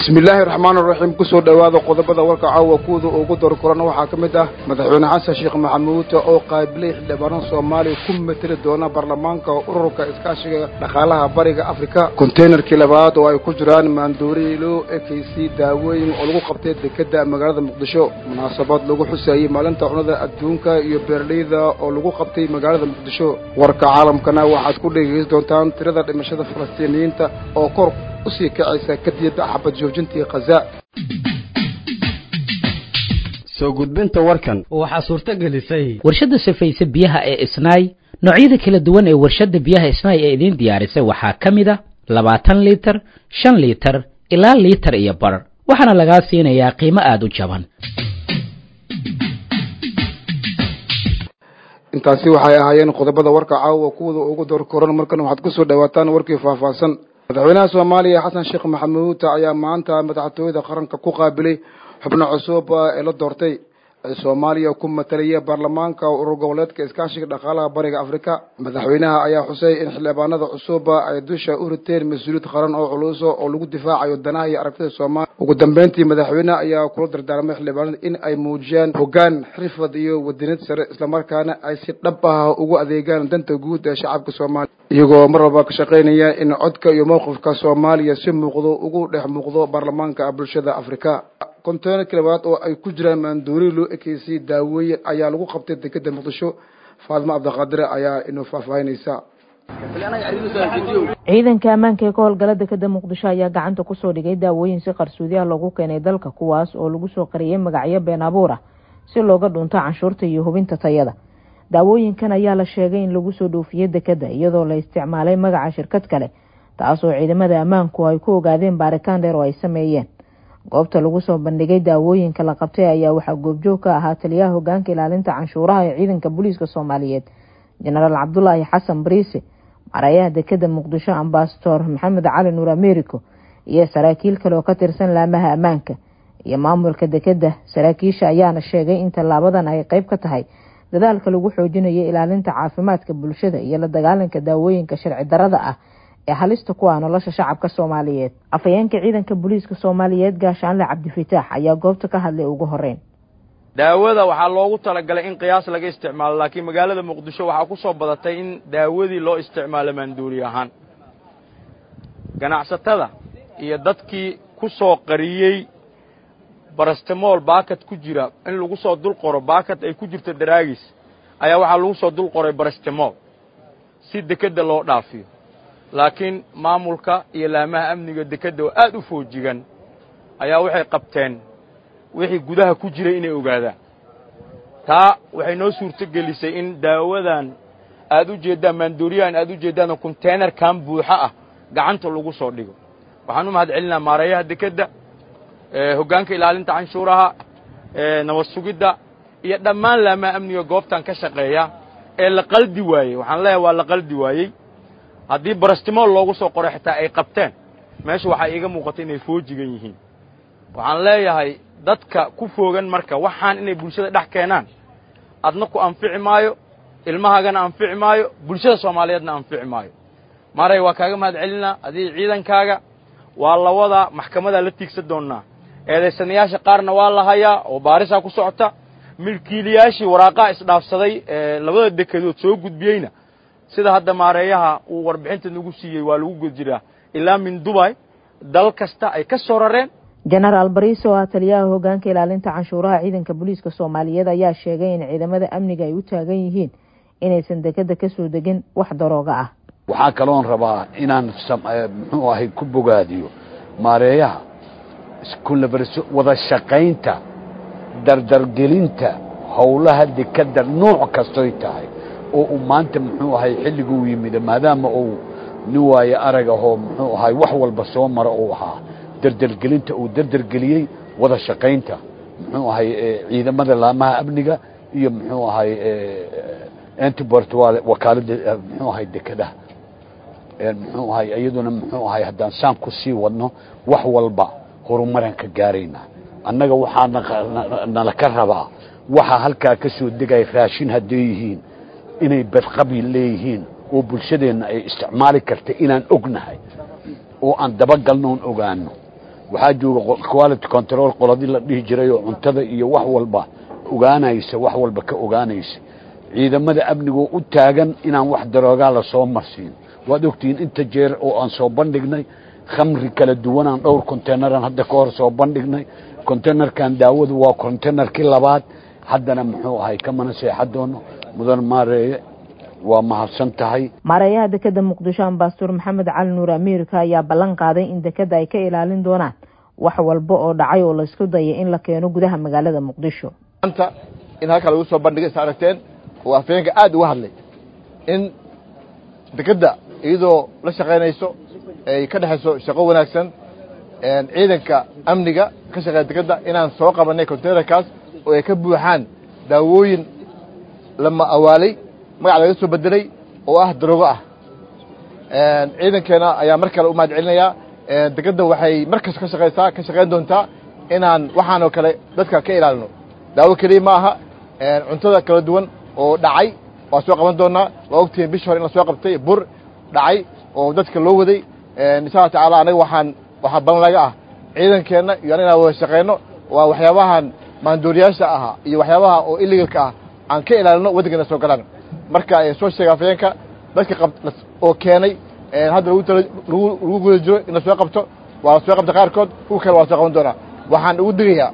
bismi illaahi raxmaan raxiim kusoo dhowaada qodobada warka caawa kuwada ugu dor korana waxaa ka mid ah madaxweyne xasan sheekh maxamuud oo qaabilay xildhibaano soomaaliya ku mateli doona baarlamaanka ururka iskaashiga dhaqaalaha bariga afrika konteynerkii labaad oo ay ku jiraan maandooriilo ekaysi daawooyin oo lagu qabtay dekeda magaalada muqdisho munaasabad lagu xuseeyey maalinta cunada adduunka iyo beeraleyda oo lagu qabtay magaalada muqdisho warka caalamkana waxaad ku dhegeysan doontaan tirada dhimashada falastiiniyiinta oo kor usii kacaysa kadib xabad joojintii khaza soo gudbinta warkan waxaa suurto gelisay warshadda safayse biyaha ee isnaay noocyada kala duwan ee warshadda biyaha isnaay ee idiin diyaarisay waxaa ka mid a labaatan liitar shan liitar ilaa liitar iyo bar waxaana lagaa siinayaa qiimo aada u jaban intaasi waxay ahaayeen qodobada warka caawa kuwada ugu door koran markan waxaad kusoo dhawaataan warkii faahfaahsan madaxweynaha soomaaliya xasan sheekh maxamuud ayaa maanta madaxtooyada qaranka ku qaabilay xubno cusub ee la doortay ee soomaaliya ku matalaya baarlamaanka urur goboleedka iskaashiga dhaqaalaha bariga afrika madaxweynaha ayaa xusay in xildhibaanada cusub ay dusha u riteen mas-uuliyad qaran oo culuso oo lagu difaacayo danaha iyo aragtida soomaaliya ugu dambeyntii madaxweyneha ayaa kula dardaarmay xildhibaanada in ay muujiyaan hoggaan xirfad iyo wadaniyad sare islamarkaana ay si dhab ah ugu adeegaan danta guud ee shacabka soomaaliya iyagoo mar walba ka shaqaynaya in codka iyo mowqifka soomaaliya si muuqdo ugu dhex muuqdo baarlamaanka bulshada afrika konteynerkii labaad oo ay ku jiraan maandoori loo ekeysay daawooyin ayaa lagu qabtay dekeda muqdisho faadimo cabdiqaadire ayaa inoo faahfaahinaysa ciidanka ammaanka ee ka howlgala dekeda muqdisho ayaa gacanta kusoo dhigay daawooyin si qarsoodi ah loogu keenay dalka kuwaas oo lagu soo qariyay magacyo been abuur ah si looga dhunto canshuurta iyo hubinta tayada daawooyinkan ayaa la sheegay in lagu soo dhoofiyey dekeda iyadoo la isticmaalay magaca shirkad kale taasoo ciidamada ammaanku ay ku ogaadeen baaritaan dheer oo ay sameeyeen goobta lagu soo bandhigay daawooyinka la qabtay ayaa waxaa goobjoog ka ahaa taliyaha hogaanka ilaalinta canshuuraha ee ciidanka booliiska soomaaliyeed jenaraal cabdulaahi xasan bariise marayaha dekeda muqdisho ambasador maxamed cali nuur americo iyo saraakiil kale oo ka tirsan laamaha ammaanka iyo maamulka dekeda saraakiisha ayaana sheegay in tallaabadan ay qeyb ka tahay dadaalka lagu xoojinayo ilaalinta caafimaadka bulshada iyo la dagaalanka daawooyinka sharci darada ah ee halista ku ah nolosha shacabka soomaaliyeed afhayeenka ciidanka booliiska soomaaliyeed gaashaanle cabdifataax ayaa goobta ka hadlay ugu horeyn daawada waxaa loogu talagalay in qiyaas laga isticmaalo laakiin magaalada muqdisho waxaa ku soo badatay in daawadii loo isticmaalo maanduuli ahaan ganacsatada iyo dadkii ku soo qariyey barastemool baakad ku jira in lagu soo dul qoro baakad ay ku jirto daraagis ayaa waxaa lagu soo dul qoray barastemool si dekedda loo dhaafiyo laakiin maamulka iyo laamaha amniga dekedda oo aad u foojigan ayaa waxay qabteen wixii gudaha ku jiray inay ogaadaan taa waxay noo suurto gelisay in daawadan aad u jeeddaan maandooriyahan aad u jeeddaanoo konteynerkan buuxo ah gacanta lagu soo dhigo waxaan u mahad celinaa maareeyaha dekedda hoggaanka ilaalinta canshuuraha nabad sugidda iyo dhammaan laamaha amniga goobtan ka shaqeeya ee la qaldi waayey waxaan leeyahay waa la qaldi waayey haddii barastimool loogu soo qoray xitaa ay qabteen meesha waxaa iiga muuqata inay foojigan yihiin waxaan leeyahay dadka ku foogan marka waxaan inay bulshada dhex keenaan adna ku anfici maayo ilmahaagana anfici maayo bulshada soomaaliyeedna anfici maayo maray waa kaaga mahad celinaa adii ciidankaaga waa la wadaa maxkamadaa la tiigsan doonnaa eedaysanayaasha qaarna waa la hayaa oo baarisaa ku socota milkiilayaashii waraaqaha isdhaafsaday ee labada dekedood soo gudbiyeyna sida hadda maareeyaha uu warbixinta nagu siiyey waa lagu gud jiraa ilaa min dubay dal kasta ay ka soo rareen jenaraal bariis oo ah taliyaha hogaanka ilaalinta canshuuraha ciidanka booliiska soomaaliyeed ayaa sheegay in ciidamada amniga ay u taagan yihiin inaysan dekeda ka soo degin wax darooga ah waxaa kaloon rabaa inaan muxuu ahay ku bogaadiyo maareeyaha wada shaqaynta dardargelinta howlaha dekeda nooc kastoy tahay oo uu maanta muxuu ahay xilliguu yimid maadaama uu nin waaye arag ahoo muxuu ahay wax walba soo mara uu ahaa dardargelinta uu dardargeliyey wada shaqaynta muxuu ahay ciidamada laamaha amniga iyo muxuu ahay antibort wakaaladda muxuu ahay dekedaha muxuu ahay iyaduna muxuu ahay haddaan saan ku sii wadno wax walba horumaraan ka gaaraynaa annaga waxaa nala ka rabaa waxaa halkaa ka soo degaya raashin hadday yihiin inay badqabi leeyihiin oo bulshadeenna ay isticmaali karta inaan ognahay oo aan dabagalnoon ogaano waxaa jooga quality control qoladii la dhihi jiray oo cuntada iyo wax walba ogaanaysa wax walba ka ogaanaysa ciidamada amnigoo u taagan inaan wax daroogaa lasoo marsiin waad ogtihiin inta jeer oo aan soo bandhignay khamri kala duwanaan dhowr containeran hadda ka hor soo bandhignay containerkan daawadu waa containerkii labaad haddana muxuu ahay kamana seexa doono mudan maareeye waa mahadsan tahay maareeyaha dekeda muqdisho ambasador maxamed cali nuur ameerika ayaa ballan qaaday in dekeda ay ka ilaalin doonaan wax walba oo dhacay oo laysku dayay in la keeno gudaha magaalada muqdisho anta in halkaa lagu soo bandhigay is aragteen oo afayeenka aada uga hadlay in dekedda iyadoo la shaqaynayso ay ka dhexayso shaqo wanaagsan ciidanka amniga ka shaqeeya dekedda inaan soo qabanay containerkaas oo ay ka buuxaan daawooyin lama awaalay magac laga soo bedelay oo ah daroogo ah ciidankeena ayaa mar kale u mahad celinayaa dekedda waxay mar kasta ka shaqaysaa ka shaqayn doontaa inaan waxaan oo kale dadka ka ilaalino daawo keliya ma aha cuntada kala duwan oo dhacay waa soo qaban doonaa waa ogtihiin bishi hore in la soo qabtay bur dhacay oo dadka loo waday insha alla tacaala anaga waxaan waxaa balan laga ah ciidankeenna iyo an inaan wada shaqayno waa waxyaabahan maandooriyaasha ahaa iyo waxyaabaha oo iligalka ah aan ka ilaalino waddankeena soo galaan marka soo sheega afayeenka dadka qab oo keenay hadda lagu tala lagu lagu guda jiro in la soo qabto waa la soo qabta qaarkood kuwa kale waa la soo qaban doonaa waxaan ugu digayaa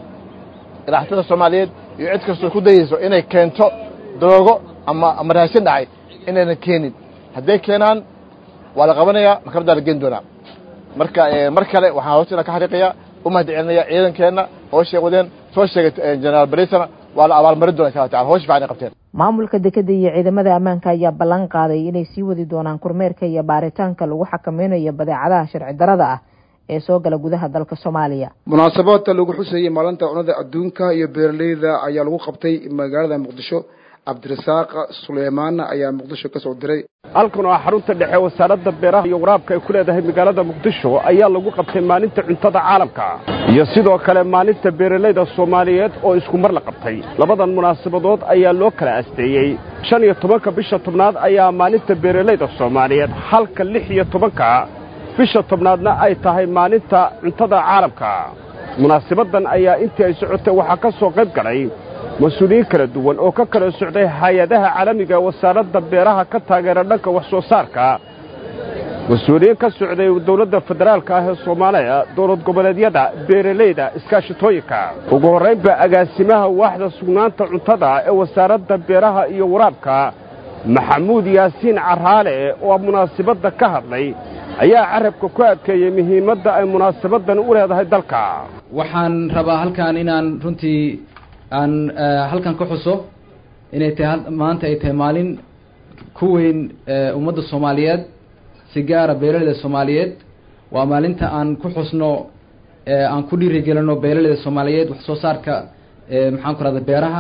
ilaaxtada soomaaliyeed iyo cid kastoo ku dayayso inay keento daroogo ama ama raashin dhacay inaynan keenin hadday keenaan waa la qabanayaa maxkamaddaa la geeni doonaa marka mar kale waxaan hoos inaan ka xariiqayaa u mahad celinaya ciidankeenna hooshay wadeen soo sheegay generaal barisana waa la abaalmarin doona insha alla tacala hoosh fiican ay qabteen maamulka dekeda iyo ciidamada ammaanka ayaa ballan qaaday inay sii wadi doonaan kormeerka iyo baaritaanka lagu xakameynayo badeecadaha sharci darada ah ee soo gala gudaha dalka soomaaliya munaasabada lagu xusayey maalinta cunada adduunka iyo beeraleyda ayaa lagu qabtay magaalada muqdisho cabdirasaaq suleymaan ayaa muqdisho ka soo diray halkan oo ah xarunta dhexe wasaaradda beeraha iyo waraabka ay ku leedahay magaalada muqdisho ayaa lagu qabtay maalinta cuntada caalamka iyo sidoo kale maalinta beeralayda soomaaliyeed oo isku mar la qabtay labadan munaasabadood ayaa loo kala asteeyey shan iyo tobanka bisha tobnaad ayaa maalinta beeralayda soomaaliyeed halka lix iyo tobanka bisha tobnaadna ay tahay maalinta cuntada caalamka munaasabaddan ayaa intii ay socotay waxaa ka soo qayb galay mas-uuliyiin kala duwan oo ka kala socday hay-adaha caalamiga wasaaradda beeraha ka taageera dhanka wax soo saarka mas-uuliyiin ka socday dowladda federaalka ah ee soomaaliya dowlad goboleedyada beeralayda iskaashitooyinka ugu horraynba agaasimaha waaxda sugnaanta cuntada ee wasaaradda beeraha iyo waraabka maxamuud yaasiin caraale oo munaasabadda ka hadlay ayaa carabka ku adkeeyey muhiimadda ay munaasabaddan u leedahay dalka waxaan rabaa halkan inaan runtii aan halkan ka xuso inay tahay maanta ay tahay maalin ku weyn ummadda soomaaliyeed si gaara beeralayda soomaaliyeed waa maalinta aan ku xusno aan ku dhiirigelino beeralayda soomaaliyeed wax soo saarka maxaan ku rahda beeraha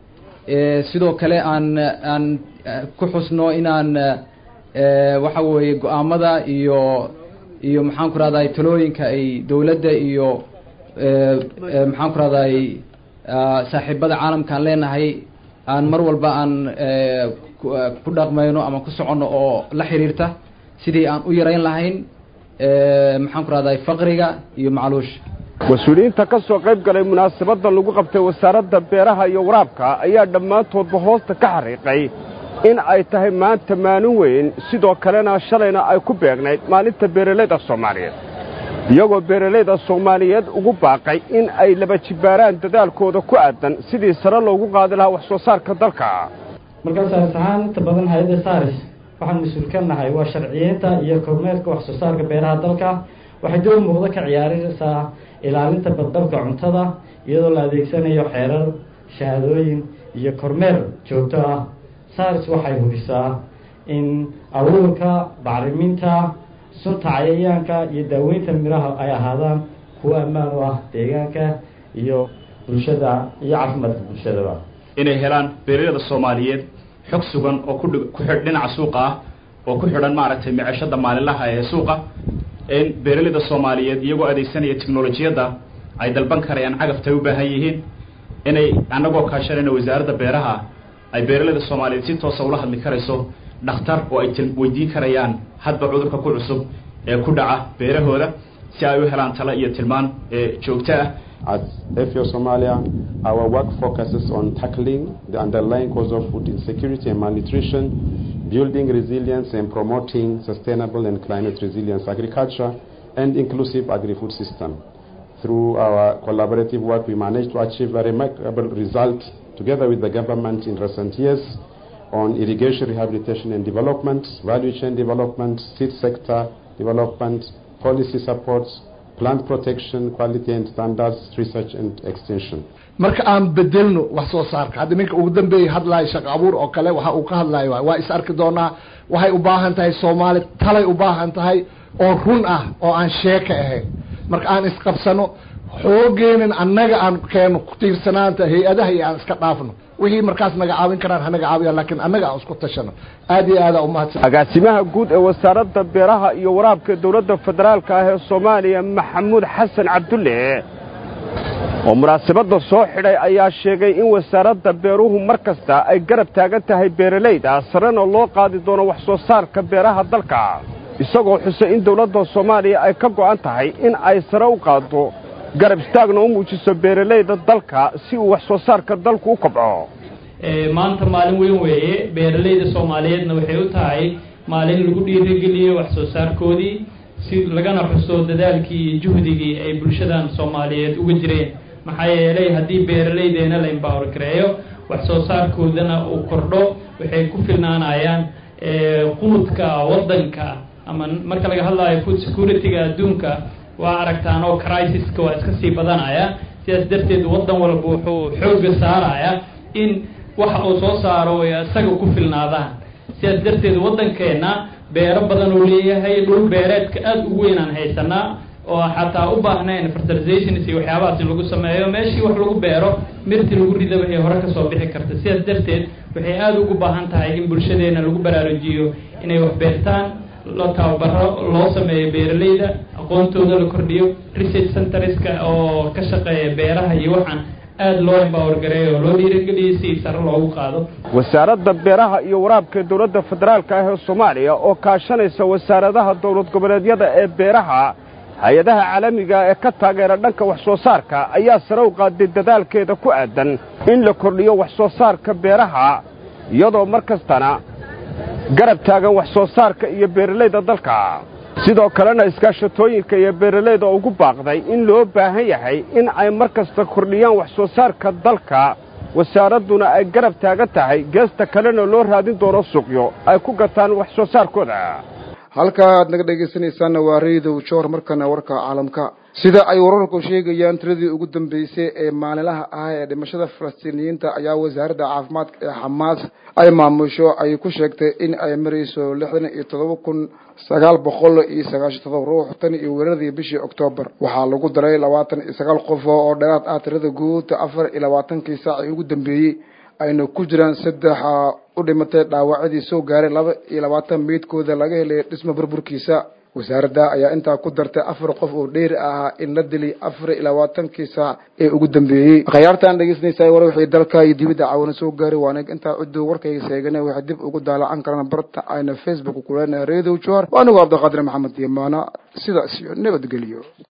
sidoo kale aan aan ku xusno inaan waxa weeye go-aamada iyo iyo maxaan ku rahday talooyinka ay dowladda iyo maxaan ku rahday saaxiibada caalamka aan leenahay aan mar walba aan ku dhaqmayno ama ku soconno oo la xiriirta sidii aan u yarayn lahayn maxaan ku rahday faqriga iyo macluusha mas-uuliyiinta ka soo qayb galay munaasabadda lagu qabtay wasaaradda beeraha iyo waraabka ayaa dhammaantoodba hoosta ka xariiqay in ay tahay maanta maalin weyn sidoo kalena shalayna ay ku beegnayd maalinta beeralayda soomaaliyeed iyagoo beeralayda soomaaliyeed ugu baaqay in ay laba jibbaaraan dadaalkooda ku aadan sidii sare loogu qaadi lahaa wax soo saarka dalka markaa saaris ahaan inta badan hay-adda saaris waxaan mas-uul ka nahay waa sharciyeynta iyo kormeerka wax soo saarka beeraha dalka waxay door muuqdo ka ciyaaraysaa ilaalinta badqabka cuntada iyadoo la adeegsanayo xeerar shahaadooyin iyo kormeer joogto ah saaris waxay hubisaa in abuurka bacriminta sunta cayayaanka iyo daaweynta miraha ay ahaadaan kuwo ammaan u ah deegaanka iyo bulshada iyo caafimaadka bulshadaba inay helaan beeralayda soomaaliyeed xog sugan oo ku ku xidh dhinaca suuqa ah oo ku xidhan maaragtay micashada maalinlaha ee suuqa in beeralayda soomaaliyeed iyagoo adeegsanaya technolojiyadda ay dalban karayaan cagafta ay u baahan yihiin inay annagoo kaashanayna wasaaradda beeraha ay beeralayda soomaaliyeed si toosa ula hadli karayso dhakhtar oo ay weydiin karayaan hadba cudurka ku cusub ee ku dhaca beerahooda si ay u helaan talo iyo tilmaan joogto ah As FAO Somalia, our work focuses on tackling the underlying cause of food insecurity and malnutrition, building resilience and promoting sustainable and climate resilience agriculture and inclusive agri-food system. Through our collaborative work, we managed to achieve a remarkable result together with the government in recent years on irrigation rehabilitation and development, value chain development, seed sector development, policy supports, plant protection, quality and standards, research and extension. marka aan bedelno wax soo saarka hadda ninka ugu dambeeyay hadlayo shaqo abuur oo kale waxa uu ka hadlayo waay waa is arki doonaa waxay u baahan tahay soomaali talay u baahan tahay oo run ah oo aan sheeka ahayn marka aan isqabsano xoogeenan annaga aan keeno ku tiirsanaanta hay-adaha iyo aan iska dhaafno wixii markaas naga caawin karaan hanaga caawiyaan laakiin annaga aan isku tashano aad iyo aada umahadsan agaasimaha guud ee wasaaradda beeraha iyo waraabka dowladda federaalka ah ee soomaaliya maxamuud xasan cabdulle oo munaasabadda soo xidhay ayaa sheegay in wasaaradda beeruhu mar kasta ay garab taagan tahay beeralayda sarena loo qaadi doono wax soo saarka beeraha dalka isagoo xusay in dowladda soomaaliya ay ka go'an tahay in ay sare u qaaddo garab istaagna u muujiso beeralayda dalka si uu wax soo saarka dalku u kobco maanta maalin weyn weeye beeralayda soomaaliyeedna waxay u tahay maalin lagu dhiirigeliyo wax soo saarkoodii si lagana xuso dadaalkii iyo juhdigii ay bulshadan soomaaliyeed uga jireen maxaa yeelay haddii beeralaydeena la embower gareeyo wax soo saarkoodana uu kordho waxay ku filnaanayaan qunudka waddanka ama marka laga hadlayo food security-ga adduunka waa aragtaan oo crisiska waa iska sii badanaya sidaas darteed waddan walba wuxuu xoogga saaraya in waxa uu soo saaro ay isaga ku filnaadaan sidaas darteed waddankeenna beero badan uu leeyahay dhul beereedka aada ugu weynaan haysanaa oo xataa u baahnayn fertilizations iyo waxyaabahaas in lagu sameeyo meeshii wax lagu beero mirti lagu ridaba ay hore kasoo bixi karta sidaas darteed waxay aada ugu baahan tahay in bulshadeena lagu baraarujiyo inay wax beertaan loo tababaro loo sameeyo beeralayda aqoontooda la kordhiyo research centerska oo ka shaqeeya beeraha iyo waxaan aada loo embower gareeyo oo loo dhiirigeliyo si sare loogu qaado wasaaradda beeraha iyo waraabka dowladda federaalka ah ee soomaaliya oo kaashanaysa wasaaradaha dowlad goboleedyada ee beeraha hay-adaha caalamiga ee ka taageera dhanka wax soo saarka ayaa sare u qaaday dadaalkeeda ku aadan in la kordhiyo wax soo saarka beeraha iyadoo mar kastana garab taagan wax soo saarka iyo beeralayda dalka sidoo kalena iskaashatooyinka iyo beeralayda ugu baaqday in loo baahan yahay in ay mar kasta kordhiyaan wax soo saarka dalka wasaaradduna ay garab taagan tahay geesta kalena loo raadin doono suuqyo ay ku gataan wax soo saarkooda halka aad naga dhegaysanaysaanna waa raydow joor markana warka caalamka sida ay wararku sheegayaan tiradii ugu dambeysay ee maalinlaha ah ee dhimashada falastiiniyiinta ayaa wasaaradda caafimaadka ee xamaas ay maamusho ay ku sheegtay in ay marayso lixdan iyo todoba kun sagaal boqol iyo sagaashan todoba ruux tan iyo weeraradii bishii oktoobar waxaa lagu daray labaatan iyo sagaal qof oo dheeraad ah tirada guud afar iyo labaatankii saacii ugu dambeeyey ayna ku jiraan saddex u dhimatay dhaawacyadii soo gaaray laba iyo labaatan meydkooda laga helay dhismo burburkiisa wasaaradda ayaa intaa ku dartay afar qof oo dheeri ahaa in la dili afar iyo labaatankii saac ee ugu dambeeyey khayaartaan dhegeysanaysaa war wixii dalka iyo dibadda caawina soo gaaray waana intaa ciduu warkayga seegana waxay dib ugu daalacan karaan barta ayna facebook kuleenahay reedow johar waa anigu cabdiqaadir maxamed yamaana sidaas iyo nabadgelyo